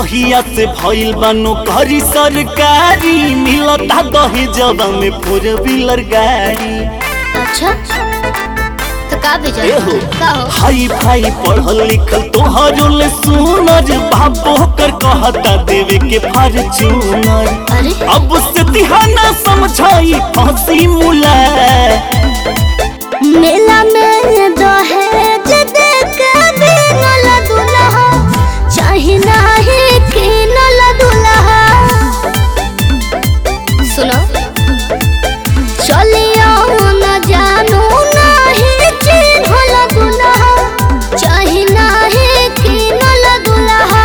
जहिया से भइल बानो घरी सरकारी मिलता दहेजवा में फोर व्हीलर गाड़ी अच्छा तो का भेजल एहो का हो हाई फाई पढ़ल लिखल तोहरो ले सुनर बाबो कर कहता देवे के फॉर्च्यूनर अरे अब से तिहाना समझाई फांसी मुला मेला में दहेज दे के बिनल दुल्हा चाही नाही किनल दुल्हा सुनो चलियो न जानू नाही चिन्हल दुल्हा चाही नाही किनल दुल्हा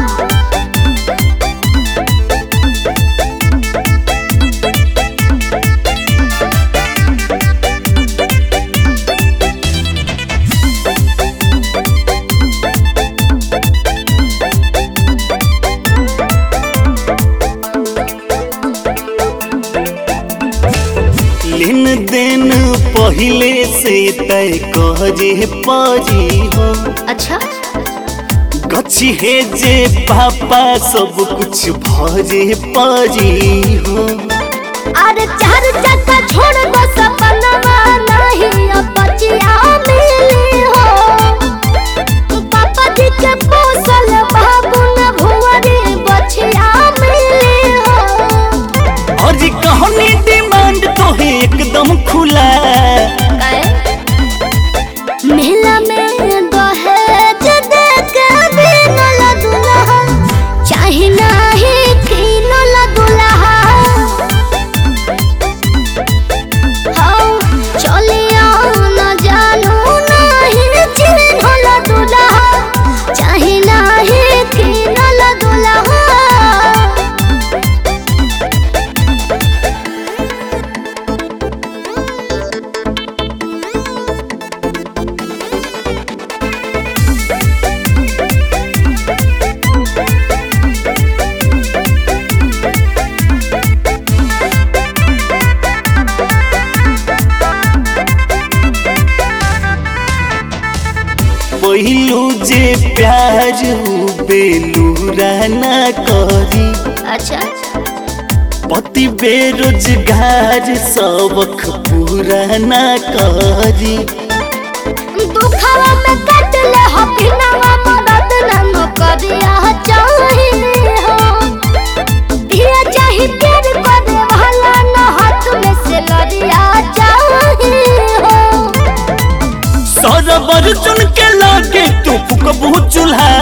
लेन देन पहिले से तय कहजे पाजी हो अच्छा गछि हे जे पापा सब कुछ भजे पाजी हो अरे चार चक्का छोड़ दो सपनवा नहीं अब बचिया मिली हो पापा जी के पोसल बाबू न भुवरी बचिया मिली हो और जी कहनी डिमांड तो है एकदम खुला मेला में दहेज दे के बिनल दुल्हा चाही नाही किनल दुल्हा हाँ चलियो न जानू नाही चिन्हल दुल्हा चाही नाही किनल दुल्हा पहिलू जे प्यार हो बेलूरा ना करी अच्छा पति बेरोजगार सबक पूरा ना करी दुखवा में कट ले हो बिनवा मदद न करिया चाहिए हो दिया चाही प्यार करे वाला न हाथ में से लड़िया चाहिए हो सरबर चुन के लागे तू फुकबू चूल्हा